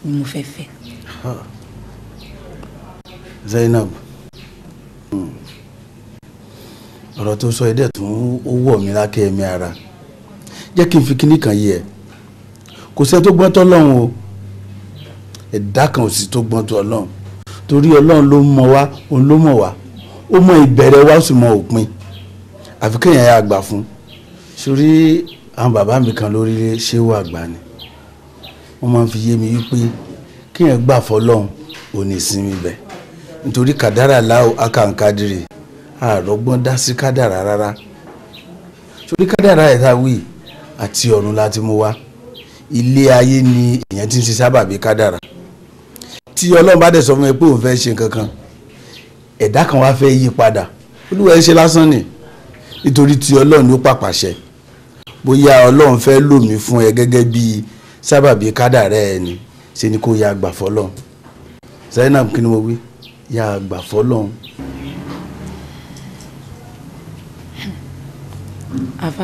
ni mo fẹ́ fẹ́. Zainab hmm. ọ̀rọ̀ tó sọ ẹ̀dẹ̀ tún ó wọ̀ mí lákẹ́ ẹ̀mí ara jẹ́ kí n fi kíní kan yé ẹ kò sẹ́ tó gbọ́n tó ọlọ́run o ẹ̀dá kan ò sì tó gbọ́n tó ọlọ́run torí ọlọ́run ló mọ̀ wá òun ló mọ̀ wá ó mọ ìbẹ̀rẹ̀ wa ó sì mọ òpin àfi kéèyàn yà àgbà fún sórí àwọn bàbá mi kan lórí ṣé wà àgbà ni wọ́n máa ń fi yé mi wípé kéèyàn gbà fọlọ́run ò ní sinmi bẹ̀ nítorí kàdárà láò akàǹkadìrì àrọ́gbọ́n dá sí kádàrà rárá sórí kádàrà ẹ̀ tá a wí àti ọ̀run láti mú wá ilé ayé ni èèyàn ti ń ṣe sábàbí kádàrà tí ọlọ́run bá dẹ̀ sọ fún mi pé òun fẹ́ ṣe nǹkan kan ẹ̀dá kan wá fẹ́ yí padà olúwa ẹ ṣe lásán ni nítorí tí ọlọ́run ló pàpàṣẹ bóyá ọlọ́run fẹ́ lò mí fún ẹ gẹ́gẹ́ bí sábàbí kádàrá ẹ ni ṣe ni kó ya àgbà fọlọ́run Zainab kí ni mo wí ya àgbà fọlọ́run. àfà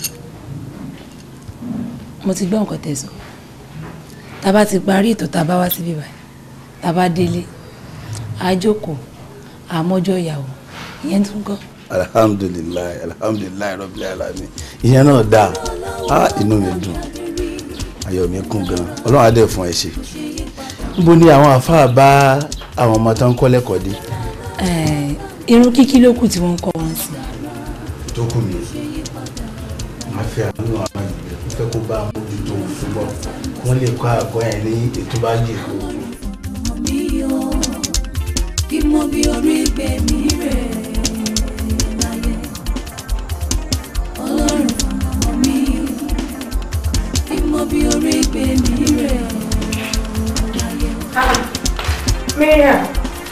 mo ti gbọ́ nǹkan tẹ̀sán tá a bá ti parí ètò tá a bá wá síbí báyìí tá a bá délé a jókòó àmọ́jọ́ ìyàwó ìyẹn tún kọ́. alhamdulilayi alhamdulilayi rabbil alamin ìyẹn náà dáa á inú mi dùn ayọ̀ mi kún gan ọlọ́run á dẹ̀ fún ẹ ṣe níbo ni àwọn àáfàá bá àwọn ọmọ tó ń kọ́ lẹ́kọ̀ọ́ dé. Eh, irun kíkí ló kù tí wọ́n ń kọ́ wọn sí. tó kù ní máa fi àánú àwọn ìgbẹ́ kó fẹ́ kó bá mójútó ṣùgbọ́n wọ́n lè kọ́ àgọ́ yẹn ní ètò bá yè kó. mi ò kí mo bí orí gbé mi rẹ̀ láyé ọlọ́run ọmọ mi kí mo bí orí gbé mi rẹ̀ láyé. Mariam,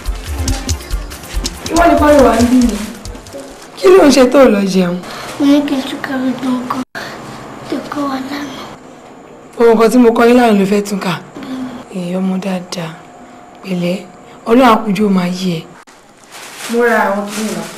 ìwọ ni kọ́ ló wà níbí ni. Kí ló ń ṣe tó lọ jẹun? mo ní kí n tún kàwé gbọ̀ngàn tó kọ́ wa lánàá. Ohun kan tí mo kọ́ yín lánàá ló fẹ́ tún kà. Èèyàn ọmọ dáadáa. Pẹ̀lẹ́, ọlọ́run àkójọ máa yí ẹ. Mo ra àwọn kìnìún náà.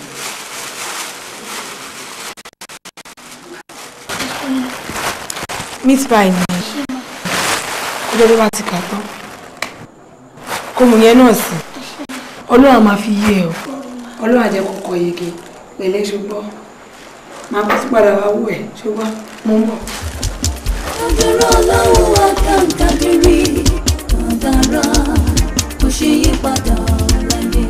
Meat pie ni kó ló bá ti kà tán. Kó mu yẹn náà sí. Ọlọ́run á máa fi yí ẹ o. Ọlọ́run á jẹ́ kó kọ yege. Pẹ̀lẹ́ ṣùgbọ́n. Màá bá tún padà wá wò ẹ̀ ṣùgbọ́n mo ń bọ̀. Kádàrá Ọlọ́run wá kàǹkàdìrí kádàrá kò ṣe yí padà láyé.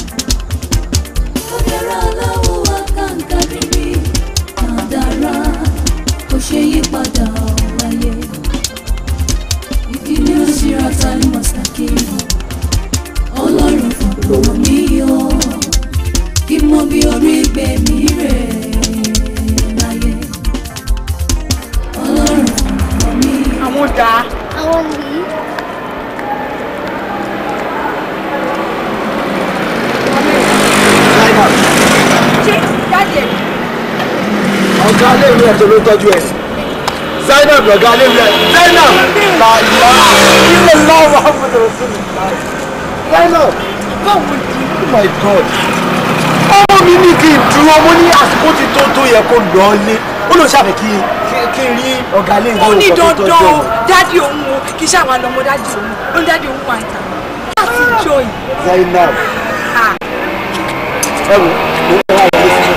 Kádàrá Ọlọ́run wá kàǹkàdìrí kádàrá kò ṣe yí padà láyé. Ìdílé òṣìṣẹ́ ta ni mọ̀sákì Ọlọ́run fọ̀pọ̀ mi yọ kí mo bí orí gbé mi rẹ̀ láyé. Ọlọ́run fọ̀pọ̀ mi yọ. Àwọn dà. àwọn nìyí Ṣé ìyáàdì ẹ̀? ọ̀gá aléwé ẹ̀ tó ló tọ́jú ẹ̀ Zainab ọ̀gá aléwé ẹ̀ Zainab làlá ilé lọ́wọ́ àbúrò sílẹ̀ Zainab báwo ni oh my god ọmọ mi ní kí n dúró mo ní àsìkò ti tó tó yẹ kó lọ lé ó lọ ṣàfẹ́ kí kí n rí ọ̀gá aléwé ó ní ọkọ̀ tó dandan tọ́jú o ẹ̀. dádì òun o kì í ṣe àwọn àlọ́mọ dádì òun ó ní dádì òun wà ìta láti jọ yìí. Zainab Ah. ẹ wò ó ń wá ìwé sílẹ̀.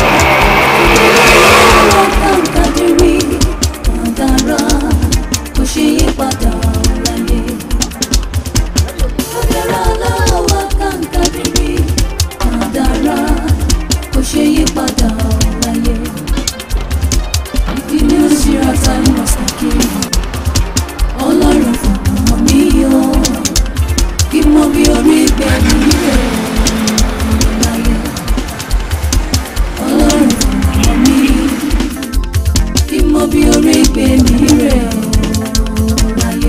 kàǹkàdìrí kádàrá kò ṣe yí padà láyé. Kádàrá aláwọ̀ kàǹkàdìrí kádàrá kò ṣe yí padà láyé. Ìdílé òṣìṣẹ́ ta ni mọ̀sákì Ọlọ́run fọ̀pọ̀ mi yọ kí mo bí orí gbé mi rẹ̀ láyé. Ọlọ́run fọ̀pọ̀ mi kí mo bí orí gbé mi rẹ̀ ọ́ láyé.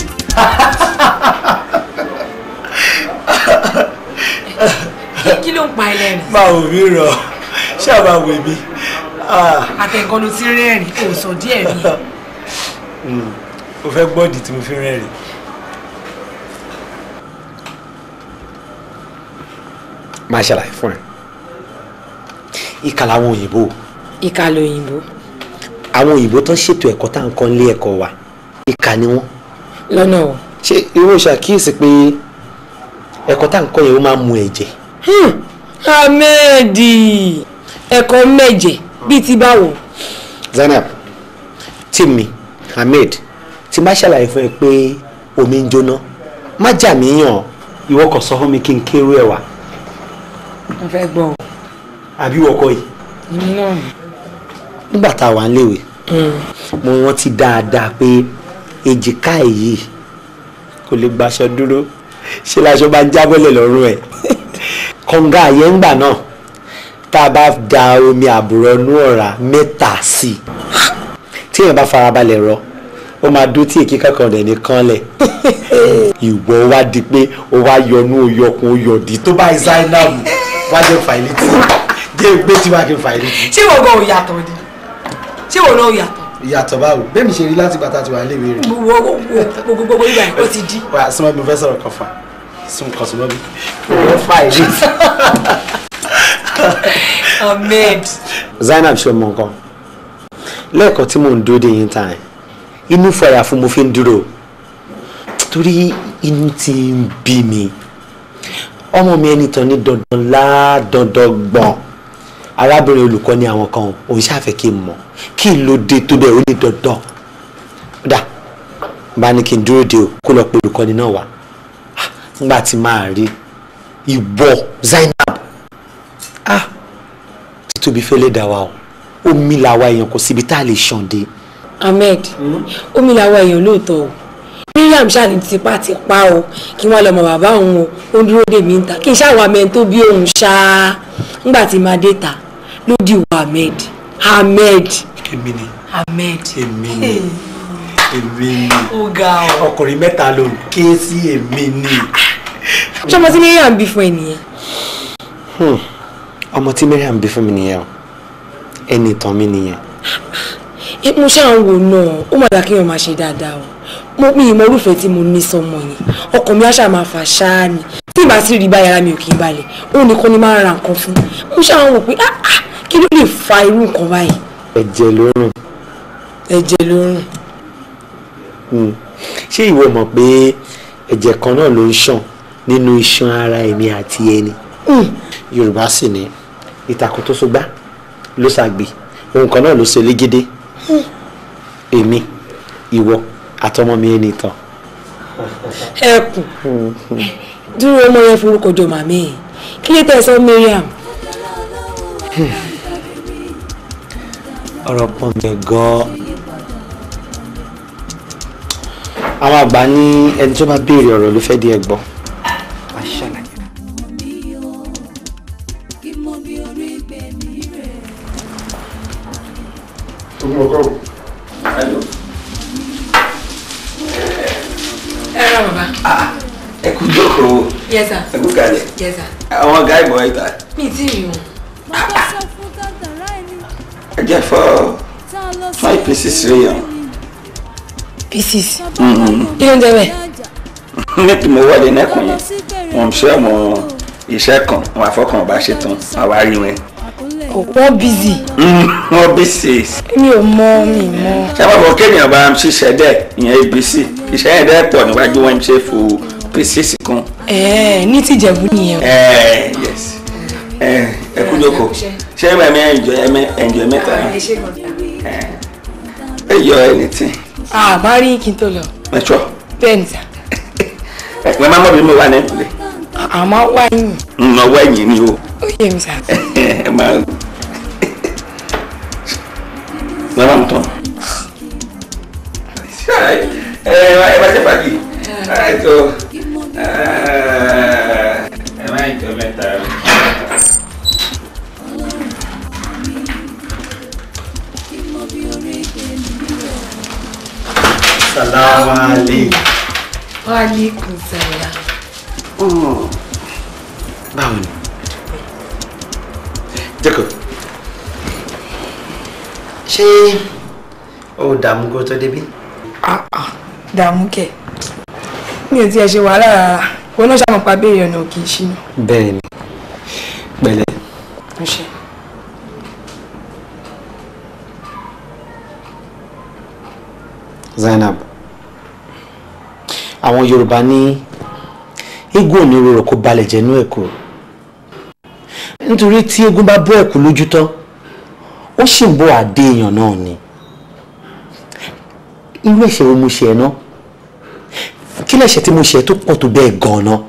kí ló ń pa ẹlẹ́rìn? máa wò mí rọ ṣáà máa wò mí. àtẹ̀kọ́ ló ti rẹ́rìn kò sọ díẹ̀ rí. o fẹ́ gbọ́dì tí mo fi rẹ́rìn. máa ṣàlàyé fún ẹ ìkà làwọn òyìnbó ìka lóyìnbó. àwọn òyìnbó tó ṣètò ẹ̀kọ́ tá à ń kọ́ nílé ẹ̀kọ́ wa ìkà ni wọ́n lọ́nà o. ṣé irú ṣàkíyèsí pé ẹ̀kọ́ tá à ń kọ́ yẹn ó máa ń mu ẹ̀jẹ̀ ahmed ẹ̀kọ́ mẹ́jẹ̀ bíi ti báwo. Zainab tèmi Ahmed tí má ṣàlàyé fún ẹ pé omi ń jóná má jà mí yàn ìwọ kò sọ fún mi kí n kéré ẹ wá mo fẹ́ gbọ́ ọ. àbí wọkọ yìí èmi náà ni. nígbà tá a wà ń léwe mo rántí dáadáa pé èjìká èyí kò lè gbaṣọ dúró ṣé laṣọ bá ń jábọ́lẹ̀ lọ́rùn ẹ̀ kọ̀ǹga àyẹ̀ǹgbà náà tá a bá da omi àbùrọ̀nú ọ̀rá mẹ́ta sí i tí èèyàn bá farabalẹ̀ rọ ó máa dún tí èké kankan rẹ̀ nìkan lẹ̀ ìwọ wá di pé ó wá yọnú oyọkun oyọ̀dí tó bá Zainab wá jẹ́ fàìlítì jẹ́ gbé tí wàá kí n fàìlítì. ṣé wọ́n gan ò yàtọ̀ ni ṣé wọ́n náà ò yàtọ̀. ìyàtọ̀ báwo bẹ́ẹ̀ mi ṣe rí láti bàtà tí wà léwé rẹ̀. gbogbo gbogbo gbogbo ìgbà yẹn ó ti di. wà á súnmọ́ mi fẹ́ sọ̀rọ̀ kan fà sún kan súnmọ́ mi. ó fàìlítì. ahmed. Zainab ṣe mọ nǹkan lẹ́ẹ̀kan tí mò ń dúró dé yín tàn inú fọyà fún mo fi ń dúró torí inú ti ń bí mi ọmọ mi ẹni tán ní dandan lá dandan gbọ̀n arábìnrin olùkọ́ ní àwọn kan òun ṣàfẹ́ kí n mọ̀ kí n ló dé tó bẹ́ẹ̀ ó ní dandan dà bá ní kí n dúró de o kó lọ pe olùkọ́ni náà wá Ah, nígbà tí máa rí ìwọ Zainab ah títóbi fẹ́lẹ́ dà wá o omi làwa èèyàn kò síbi tá a lè ṣàn dé. ahmed omi làwọn èèyàn lóòótọ́ o miriam ṣáà ní tipátipá o kí wọ́n lọ mọ bàbá òun o ó ń dúró dè mí ń ta kí n ṣáà wà mẹ́rin tó bí òun ṣáá ńgbà tí máa dé ta ló di wọ ahmed ahmed èmi ni ahmed. èmi ni èmi ni ó ga ọ. ọkùnrin mẹ́ta ló ń ké sí èmi ni. ṣọmọ tí miriam bí fún ẹ nìyẹn. ọmọ tí Mariam bí fún mi nìyẹn o ẹni ìtàn mi nìyẹn. ẹ mo ṣáà ń wò náà ó mà dá kéèyàn máa ṣe dáadáa o mo mi ìmọ̀ orúfẹ́ tí mo ní sọmọ yẹn ọkàn mi á ṣáà máa fà ṣáá ni tí ìbá sì rí báyàrá mi ò kì í balẹ̀ òun nìkan ni máa ń ra nǹkan fún mo ṣáà ń wò pé ah ah kí ló lè fa irú nǹkan báyìí. ẹ̀jẹ̀ ló rùn. ẹ̀jẹ̀ ló rùn. Hmm. ṣé ìwọ mọ̀ pé ẹ̀jẹ̀ kan náà ló ń ṣàn nínú iṣan ara èmi àti ẹni. Yorùbá sì ní ìtàkùn tó so gbá ló ṣàgbé ohun kan náà ló ṣe légédé èmi ìwọ àtọmọ mi ẹni tán. ẹkùn dúró ọmọ yẹn forúkọ jọ màmí ẹ kí ló tẹ̀ sọ Mariam. ọ̀rọ̀ pọ̀ mi gan-an. àwọn àgbà ní ẹni tó bá béèrè ọ̀rọ̀ ló fẹ́ di ẹ̀ gbọ́. kí mo bí orí gbé mi rẹ̀. ẹ rà bàbá. ẹ kú jókòó yes sir. ẹ kú kalẹ̀ yes sir. àwọn ọ̀gá ìbọn ìta mi ì tí ì rí wọn. mo fẹ́ sọ fún kádàrá ẹni ẹ jẹ́ fọ́ tá a lọ sí five pieces réyàn pieces. Mhm. kí ló ń jẹ bẹ́ẹ̀. nítorí mo wọlé nẹ́kùn yẹn wọn ṣe ọmọ iṣẹ́ kan wọn àfọkàn ọba ṣe tán wọn wá rí wọn. wọ́n busy. wọn bí six mi ò mọ mi mọ. ṣé wọn bọ kéèyàn bá ń ṣiṣẹ́ dẹ̀ ìyẹn abc iṣẹ́ yẹn dẹ̀ pọ̀ níwájú wọn ṣe fò pieces kan. ẹ̀ẹ́ ní tìjẹ̀bú nìyẹn. ẹ yes ẹ ẹ kú jókòó ṣé ẹ mẹ ẹnjọ ẹ mẹ ẹnjọ mẹ́ta ẹ yọ anything ah bá rí kí n tó lọ. mẹtọ bẹ́ẹ̀ ni sà. ẹ pẹ má mọ bí mo wà ní ìpìlẹ̀ àmọ́ wá yín. nnọwọ ẹ̀yìn ni o. ó yé mi sà. ẹ máa lọ́wọ́ mi tán. ẹ ẹ bá ṣe fàájì ẹ tó ẹ má jọ mẹ́ta. salamu aleykum. wa aleykum salaam. báwo ni jacob ṣé o dààmú kó tó débi. dààmú kẹ mi ò tiẹ̀ ṣe wàhálà rárá wọn náà ṣàmùpá béèrè ọ̀nà òkè ìṣínú. bẹ́ẹ̀ ni pẹ̀lẹ́ mo ṣe. zainab àwọn yorùbá ní eégún òní rorò kó balẹ̀ jẹ́nú ẹ̀kú nítorí tí eégún bá bọ́ ẹ̀kú lójú tán ó sì ń bọ́ àdé èèyàn náà ni irú ẹ̀ṣẹ̀ wo mo ṣe ẹ̀ náà kí lẹ̀ṣẹ̀ tí mo ṣe tó pọ̀ tó bẹ́ẹ̀ gan-an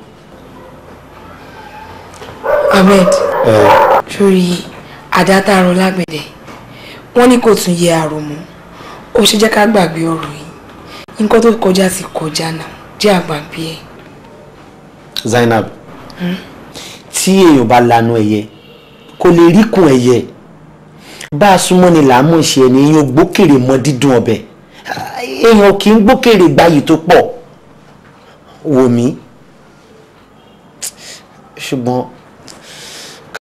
ahmed sórí àdá tá a rọ lágbẹ̀dẹ wọ́n ní kò tún yẹ àrò mọ́ ó ṣe jẹ́ ká gbàgbé ọ̀rọ̀ yìí nǹkan tó kọjá sí kọjá náà jẹ́ àgbàgbé ẹ̀. Zainab tí èèyàn bá lanu ẹyẹ kò lè rí kun ẹyẹ bá a súnmọ́ ni làá mọ̀ ṣe ẹni èèyàn gbókèrè mọ dídùn ọbẹ̀ èèyàn kì í gbókèrè gbayì tó pọ̀ wò mí ṣùgbọ́n